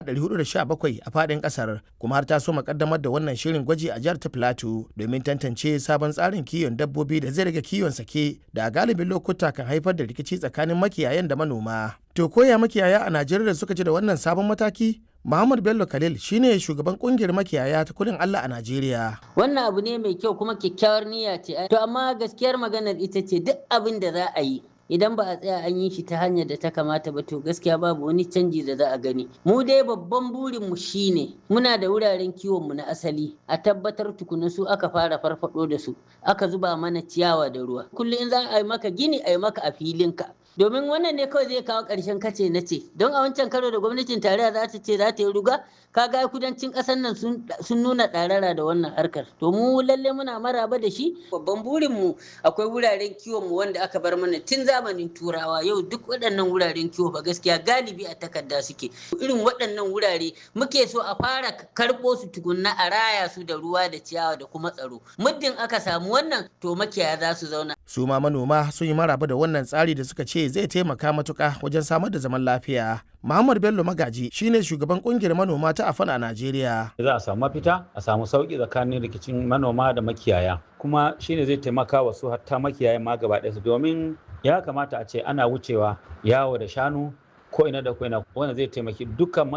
417 a faɗin ƙasar kuma har ta so makaddamar da wannan shirin gwaji a jihar ta Plateau domin tantance sabon tsarin kiwon dabbobi da zai rage kiwon sake da a galibin lokuta kan haifar da rikici tsakanin makiyayan da manoma. To koya makiyaya a Najeriya suka ji da wannan sabon mataki? Muhammad Bello Khalil shine shugaban kungiyar makiyaya ta kudin Allah a Najeriya. Wannan abu ne mai kyau kuma kyakkyawar niyya ce. To amma gaskiyar maganar ita ce duk abin da za a yi idan ba a tsaya an yi shi ta hanyar da ta kamata ba to gaskiya babu wani canji da za a gani mu dai babban burin mu shine muna da wuraren kiwon mu na asali a tabbatar tukuna su aka fara farfado da su aka zuba mana ciyawa da ruwa kullum in za a yi maka gini a yi maka a filinka domin wannan ne kawai zai kawo ƙarshen kace na ce don a wancan karo da gwamnatin tarayya za ta ce za ta yi ruga kaga kudancin ƙasar nan sun nuna ɗarara da wannan harkar to mu lalle muna maraba da shi babban burin mu akwai wuraren kiwon mu wanda aka bar mana tun zamanin turawa yau duk waɗannan wuraren kiwo fa gaskiya galibi a takarda suke irin waɗannan wurare muke so a fara karɓo su tukunna a raya su da ruwa da ciyawa da kuma tsaro muddin aka samu wannan to makiyaya za su zauna su ma manoma sun yi maraba da wannan tsari da suka ce zai taimaka matuka wajen samar da zaman lafiya Muhammad Bello Magaji shine shugaban kungiyar manoma ta Afan a Najeriya. Za a samu mafita, a samu sauki tsakanin rikicin manoma da makiyaya. Kuma shine zai taimaka wa su hatta makiyaya ma gaba ɗaya domin ya kamata a ce ana wucewa yawo da shanu ko ina da ko ina wanda zai taimaki dukkan